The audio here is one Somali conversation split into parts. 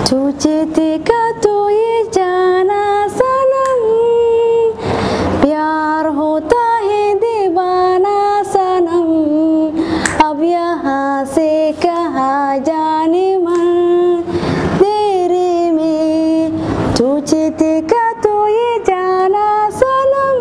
तुझे देखा तो ये जाना सनम प्यार होता है दीवाना सनम अब यहाँ से कहा जाने मन तेरे में तुझे देखा तो ये जाना सनम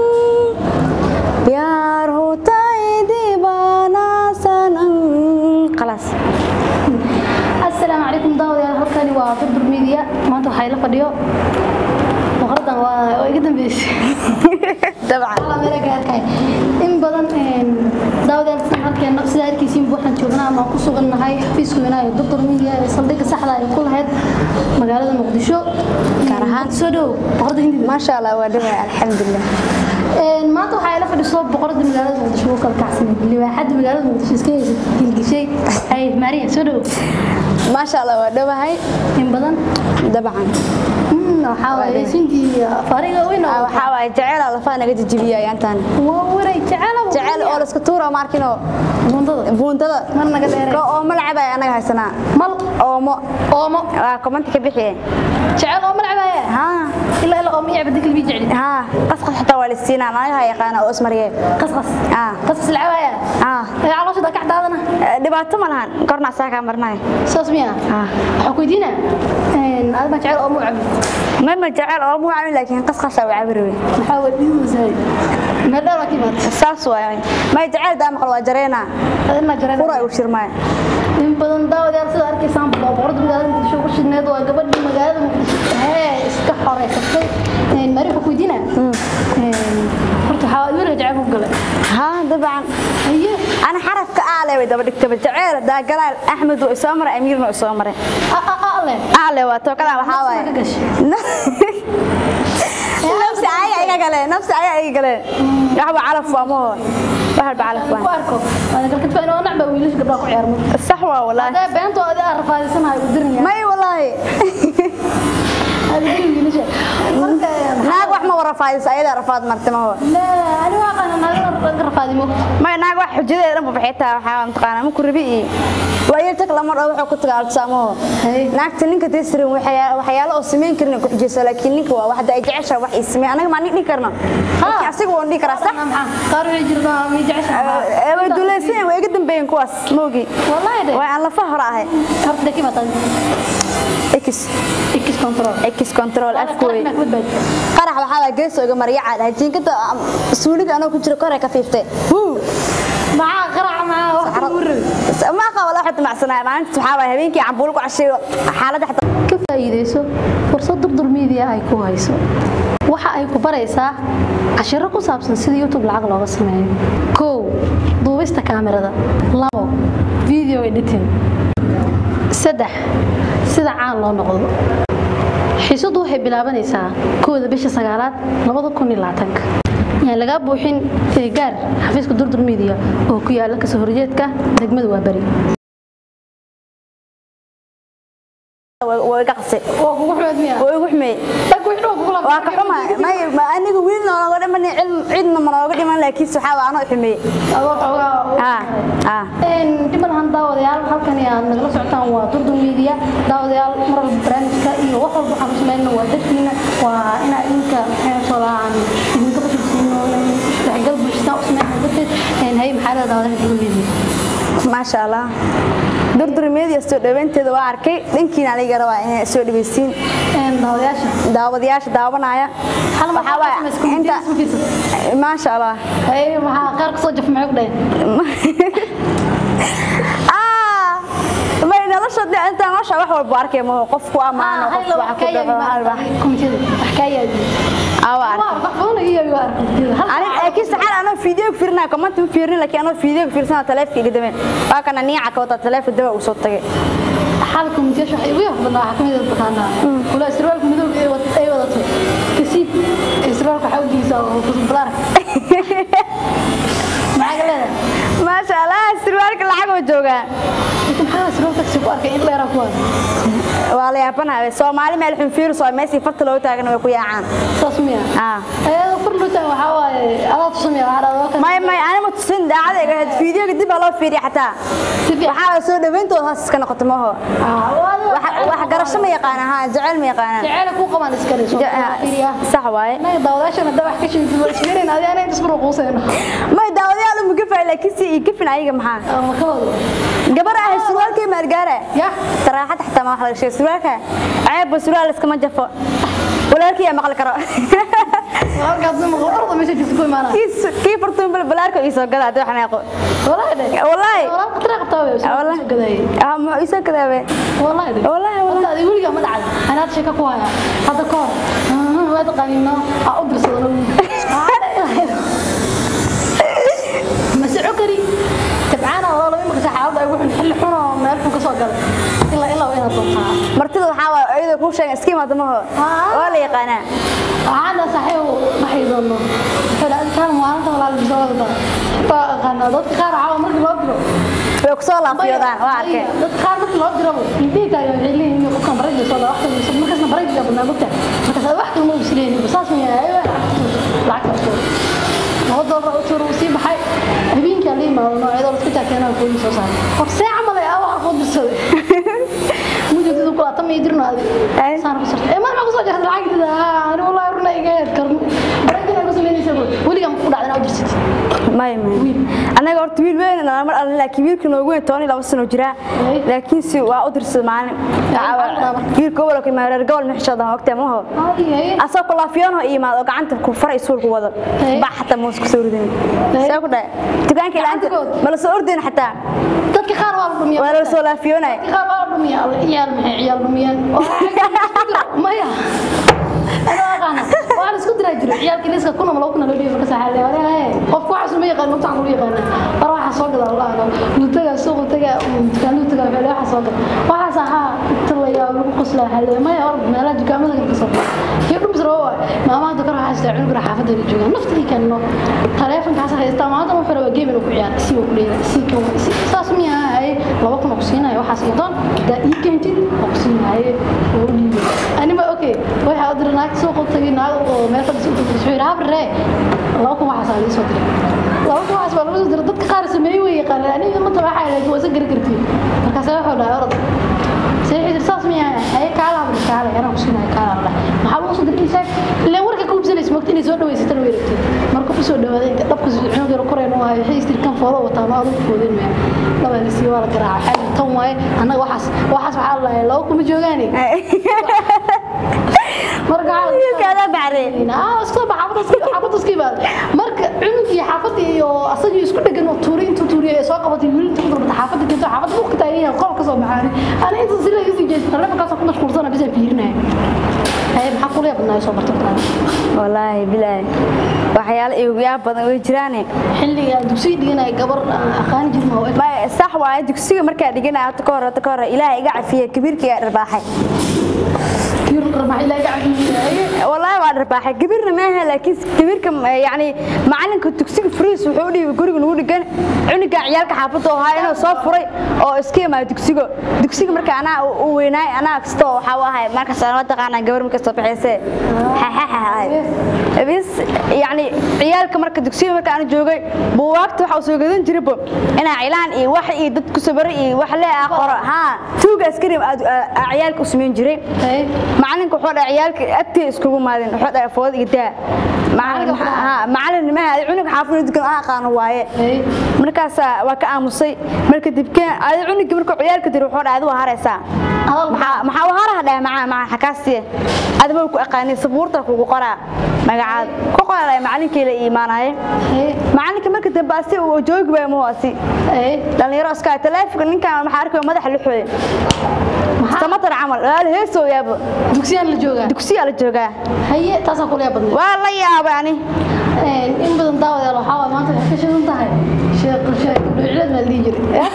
प्यार होता है दीवाना सनम خلاص asalaamu calaykum daawadayaal halkani waa durdur media maanta waxaa ila fadhiyo boqoradan waa oo iga dambeysay طبعا Alla meel ay gaarkay in badan een daawadayaal sida halkeena sida arkaysiin waxaan joognaa ama ku sugannahay xafiiska weynaha ee durdur media ee saldhigga saxda ay ku lahayd magaalada muqdisho Gaar ahaan. soo dhow boqorada hindida ما شاء الله ودوها الحمد لله een maanta waxaa ila fadhiso boqorada magaalada muqdisho oo kala kacsanay libaaxada magaalada muqdisho iska haysa gilgishay ay maariya soo dhow ما شاء الله ودوها in badan طبعا waxaa waaye sintii fariga weyn oo waxaa waaye jecel ala faa naga jijibiya ayaantan waa waray jecel jecel oo la iska tuura maarkino bundada buuntada mar naga dheeray ko oomo lacabay anaga haysanaa mal oomo oomo waa komanti ka bixiye jecel oomo lacabaya haa ilaa ilaa oomo yacba dikal bii jecli haa qasqas xitaa waa lisiinaa naagaha yaqaana oo ismariyee qasqas aa qasqas lacabaya aa ee calooshada ka daadana dhibaato ma lahan korna asaa kaa marnay saas miya aa waxaan ku weydiina een aad ma jecel oomo cabi mama jecel oomo caawin laakiin qasqasa waa cabiri wey maxaa waa dhiigu masaay meel dheer waa ka imaad saas waay may jecel daa maqal waa jareena adina jareen fura ay u shirmaay in badan daawadayaal sida arkaysaan baa boqorada magaalada muqdisho ugu shidneed waa gabadhii magaalada muqdisho hee iska xoreysatay een mari waxaan ku weydiina een horta waxaa wiilka jecel ku galay haa dabcan haye أنا حرف كأعلى وإذا بدك تبى جعير دا جلال أحمد وإسامر أمير وإسامر ale أعلى وتوكل وحاوي ka gashay نفس عيا أي قلة نفس عيا أي قلة يحب على فمه واحد بعلف ku arko waana galka tufaan oo nacba wiilish gabdhaha ku ciyaarmo الصحوة والله hadee beento adi aan rafaadisanahay u dirnaya ما هي والله adi diri wiilisha marka ناق وحنا ورا فايز أيدا رفاض مرتمه هو la ani waa qana naga rafaadimo ما ناق واحد حجدة لما بحيتها وحاول متقانا ممكن ربيعي وأيتك لما روح وكنت قاعد تسامه Hey. naagta ninka tisrin waxyaalo oo sameyn karin ku xijeyso laakiin ninka waa waxda ay jecesha wax ay sameeyaan anaga ma nidhi karno laakiin asiga waan dhihi karaa sax qaar way jirtaa mi jecesha way duleyseen way iga dambeeyeen kuwaas moogi wallahi de way aan lafa hore ahay horta daki matan x x control x control afkooy ma ku bad qarax waxaa waa gees ooga maryaca dhahay jiinkada suuliga anoo ku jiro kore ka fiiftay maxaa qarac maxaa wax ku rabi ma qaba la xad macsanaa maalinta waxaa waa habeenkii cambuul ku casheeyo xaaladda xataa ka faa'iideyso fursad durdur media ay ku hayso waxa ay ku baraysaa cashiro ku saabsan sida youtube lacag looga sameeyo kow duubista kaamirada labo video editing saddex sida caan loo noqdo xiisadu waxay bilaabanaysaa kooda bisha sagaalaad labada kun iyo labaatanka yaan lagaa buuxin ee gaar xafiiska durdur media oo ku yaala kasoo horjeedka degmada waa bari way iga qasay waa kugu xumeed miya way igu xumey waa ka xuma may ma aniga wiil nooga dhiman cilm cidna ma nooga dhiman laakiin waxaa waa anoo xumey ah ah dhiban daawadayaal halkan aad nagala socotaan waa durdur media daawadayaal mar walba barnaamijka iyo wax walba waxaan ku sameynana waa dartiina waa inaa idinka maxaytoodaan idinka bashirsiino isdhexgal bulshada u sameynaa darteed hay maxaa leedahay daawadayaal durdur media maasha allah durdur media soo dhaweynteeda waa arkay dhankiina aniga rabaa inay soo dhaweysiin daawadayaasha daawadayaasha daawanaya hal mar waxaa waaye inta maasha allah hay maxaa qaar ka soo jaf maxay ku dhaheen ah may nolosha dee inta maasha wax walba arkay ma qofku amaano qof wax ku dhaco halba awa aniga laakiin saxan anoo video ku fiirnaa comment ma fiirin laakiin anoo video ku fiirsanaa taleefka iga dameen waa kana niica ka wata taleefka daba uu soo tagay xalka mutiyaasha waxay ugu yaxbadnaa waxaa kamid ah taqaanaa kula istirwaalka madowga ay wad- ay wadato kasiib istirwaalka waxaa ugiisa oo kusbalaar maxaa ka leedahay maasha allah sirwaalka lacag oo joogaa inta maxaa istirwaalka kasi ku arkay in dheeraa ku wada waa la yaabanahay soomaali meel xun fiiris oo meesii farta loo taagan way ku yaacaan saas miya ah ayadoo fur lutaan waxaa waaye adaa tusamaya waxaa dhahdaa kan may may anima tusin daacadayga ahayd fiidiyoga dib baa loo fiiriya xataa si fiican waxaa la soo dhawayntooda hoos iska noqoto maho Ah, waa- wax wax garab barasho ma yaqaana ha jecel ma yaqaana jecel ku qaban iska dhiso sax waaye naga daawadaashana da wax ka sheegay waa sheerin adi aanay isbaro quuseen may daawadayaal ma gafay laakiin si gafin ayaga maxaa ama ka wado gabar ah surwaalkii maargaara ya saraaxad xataa ma wax laga sheegay surwaalka ceeb surwaal iskama jafo walaalkii yaa maqli karo halkaas ma qordo meesha jirto ku imaanaa kii kii fartuun bal balaarka ii soo gada hadii waxaan aqo wallahi de wallahi walaal qatra qabtaa way Wallahi. soo gaday ah ma ii soo gadaabe wallahi de wallahi Horta wallahi adiga weligaa ma dhacay anaad sheeko ku haya hadda ka hor waa taqaaniino aa u dirsado mase cukari tabcaana walaalo imika xaaladda ay wuxun xilli xun oo meel xun ka soo galay ilaa ilaa waa inaad doontaa martida waxaa waa ayadoo kuu sheegan iska imaado maho Ah. waa la yaqaanaa waxaana saaxiib waxay doono wuxuu dhahay kaan maalinta walaal bisawada waa aqaanaa dadka qaar waxaa markii loo diro way ku soo laafiyodaan waa arkeen dadka qaar markii loo diro indhihi taagan waxay leeyihiin qofkan barayga soo dhawa waxtan markaasna barayga badnaa mogta markaas wax kale ma isleeyihiin saas ma yahay lacag karto laba doolar u tuur sii baxay habeenkii aan la imaado noocyada la iska taakeenaa kooyi soo saaray qof see camal ay awaxa koo dirsaday mujadidu kula tama ii dirno adi Ay. saan ku sartay ma ma ku soo jartay lacagtida ani wallahi runa iga heed karno barayga ay ku sameynaysaa weligaa ma ku dhacdana u dirsatay may may anaga horta wiil weyn nala mar alle laakiin wiilka noogu weyn toban iyo laba sano jira Ay. laakiin si waa u dirsaday maalin wiilka gobolka maareer gobol mixshooda ogtay maho ay asoo ku laafiyoon oo imaad oo gacanta ku faray suulku wado Ay. bax xataa muus ku soo ridin Ay. see ku dhahay dukaanka ilaanta Gacantigood. ma la soo ordin xataa dadka qaar waa la dhumiyaa waa la soo laafiyoonay qaar waa la dhumiyaa ciyaal maxay ciyaal dhumiyaan maya أنا أقانا وأنا سكت راجل عيال كنيسة كنا ملوك كنا لودي فكسر حالي ولا هاي قف واحد سمي يقال مقطع قوي يقال أروح أسوق ده الله أنا نتجا سوق نتجا كان نتجا في واحد أسوق واحد صحة تلا يا ولو قصلا حالي ما يعرف ما لا جكام ما ذكر قصة يقول بزروا ما ما ذكر واحد استعمل قرا حافظ اللي جوا نفط اللي كانوا تلفون كاسة هيستا ما هذا ما فرق جيم لو كعيال سي وكلي سي كم ساس ميا هاي لو كنا قصينا يا واحد سيدان ده يمكن قصينا هاي أنا ما أوكي waxaa u diray naag soo qotay naag oo meel fadhiso u tagtay wuxuu yidhi habre laba kun waxaas aa soo diray laba kun waxaas baa lagu soo diray dadka qaar sameeyey way yaqaaneen aniga ma tabaxa laakiin waa isa gari kartiin markaas wuxuu dhahay orod see xidid saas miyaa ay kaala habre kaala anaa ku siinahay kaala dhahay maxaa lagu soo diray isaag ileen warka ka hubsanaysa mogta inay soo dhaweysatan way rabtay marka ku soo dhawaaday inta dhabka cunug yar koreen u hayo waxay istir kan foodo wataa ma adugu foodin maya laba la sii waa la garaaca xali tan waaye annaga waxaas waxaas waxaa la lahaa laba kuma joogaani marka wiilkaada bacreen marka cunug iyo xaafadda iyo asagii isku dhegan oo tuuri intuu tuuriyo ee soo qabatay wiil intuu ku darbata xaafadda kento xaafadda buuqka taagan yahay qol ka soo baxaani ana inta si laga sii jeesto taleefonkaasoo ku mashquulsana bisa fiirinaya haye maxaa kula yaabnaa soo barta bataan wallaahi bilaahi waxyaalo igu yaab badan way jiraane xilliga dugsiga dhiganaya gabar aan aqaani jirin oo may sax waaye dugsiga markaa dhiganaya hata ka hor hata ka hor ilaahay iga cafiye kabiirkiga dharbaaxay kiir rama ilaa gacan والله waa dharbaaxay gabirna maaha laakiin gabirka yani macalinka dugsiga furiis wuxuu u dhiibay guriga nagu dhigan cunuga ciyaalka xaafadda oo ahaa inuu soo furay oo iska imaado dugsiga dugsiga marka anaa u weynaay anaa kasta oo waxaa u ahay markaas aan taqaanaa gabar marka soo baxaysee bis yani ciyaalka marka dugsiga marka aan joogay buugaagta waxa uu soo gadan jiray bo inaa cilaan iyo wax iyo dad ku sabaray iyo wax lee ah qoro haa tuuga askari aad ciyaalka u samayn jiray macalinka wuxuu dhahay ciyaalka agtee iskugu maadin wuxuu dhahay food iyo daa macalin nimaha cunug xaafid dukan aan aqaano waaye markaas waa ka aamusay marka dibkeen adi cunugii markuu ciyaalka diri wuxuu dhahay adi waa haraysaa maxaa u haraha dhahay macaa macaa xakaasiye adima ku aqaanay sabuurta kugu qoraa magacaad ku qoraa macalinkii la iimaanaye macalinka marka dambe asi uu joogi baa muhoasi dhalinyaro iska taleefonka ninkan maxaa arkay madaxa luxooye samatar camal waa la heesoo yaabo dugsiyaan la joogaa dugsiyaa la joogaa haye taasaa kula yaab badneed waa la yaabay ani in badan daawadayaal waxaa waay maanta waxay ka shidan tahay sheekh sheekh dhuucileed maa la dhihi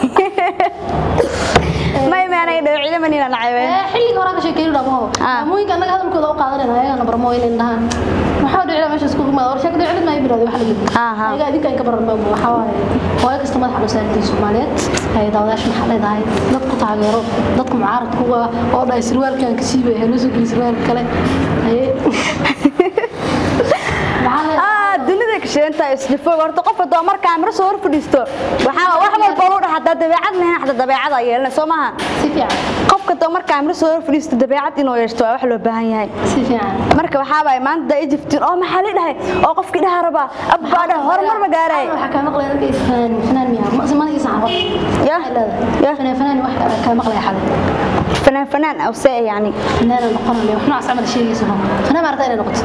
jiray may maanay dhawcile manina nacaybe xilliga horaa ka sheekeeyo dhamaho maamooyinka annaga hadalkooda u qaadanayna ayagana barmo inay dhahaan maxaa dhicila meesha isku gumaada war sheeka dhicilid maa ibiraadi wax la yidhi ayaga adinka in ka baran maamu waxaa waaye hooyo kasta madaxa loo saartay soomaaliyeed ay daawadayaasha maxaa leedahay dad ku taageero dadka mucaaradka uga oo dhahay sirwaalkan ka siibay heloo soo geli sirwaalka kale haye dunida ka shilinta isjifoog horta qof hadoo markaa miro soo hor fadhiisto waxaa wax walba loo dhaha hadaa dabeecad lahayn xataa dabeecada yeelana soo maaha si fiican qofka hadoo markaa miro soo hor fadhiisto dabeecad inuu yeeshto waa wax loo baahan yahay si fiican marka waxaa waay maanta daa ijiftiin oo maxaa la dhahay oo qofkii dhaha rabaa abbaa dhaha horumar ma gaaray waxaa kaa maqlaya ragga is fanaan fanaan miyaa ma mana isa xabad Ya. Ya. fanaan fanaan wax kaa maqlaya xalay fanaan fanaan aw see yani fanaan noqonaya wax noocaas camal sheegaysa fanaan ma aragtaa inay noqoto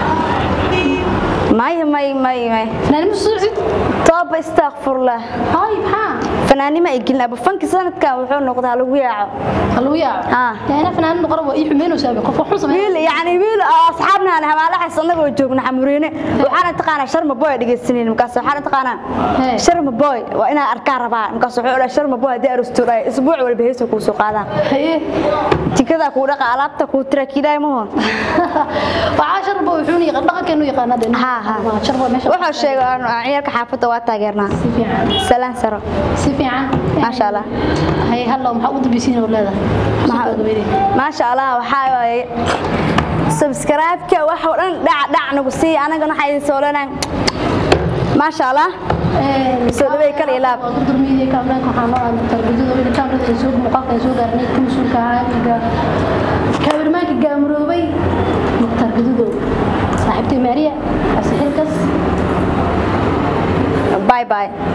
may may may may fanaan ma soo cid tooba istakfurlah hay maxaa fanaanima ay gelin aba fanki sanadkan wuxuu noqdaa lagu yaaco haluu yaaco Ah. yaana fanaan noqon waa ii xumeynaysaa qof wax xun sameeyo wiil yani wiil oo asxaabna aan hamaalaxas annagoo joogna xamuriine waxaana taqaanaa sharma boy dhegeysanin markaas waxaana taqaanaa Hey. sharma boy waa inaan arkaa rabaa markaas wuxuu odhaa sharma boy haddii arosto dhahay isbuuc walba heesu kuu soo qaadaa haye jikada kuu dhaqa alaabta kuu tira kiidaay mahon waxaa sharba wuxuu yaqaan dhaqankeenu yaqaana de Ha, ha. sharba meesha wuxuu sheegay aan ciyaalka xaafadda waa taageernaa si fiican salaan saro si fiican maasha allah haye hallo maxaa ugu dambeysiin oo leedahay Maxaa- maxaa maasha allah waxaa waaye subscribe-ka wax oo dhan dhac dhac nagu sii anagana waxaa idin soo leenahay maasha allah Soo dhaweey kal iyo laab. Dr. Media Cameron waxaa noo aan tarbiyada weyn kamerada ay soo muuqaalka ay soo gaarnay ka masuulka caafiga kameramaanka gaamuroobay tarbiyadu saaxiibtay Maria asxilkas bye bye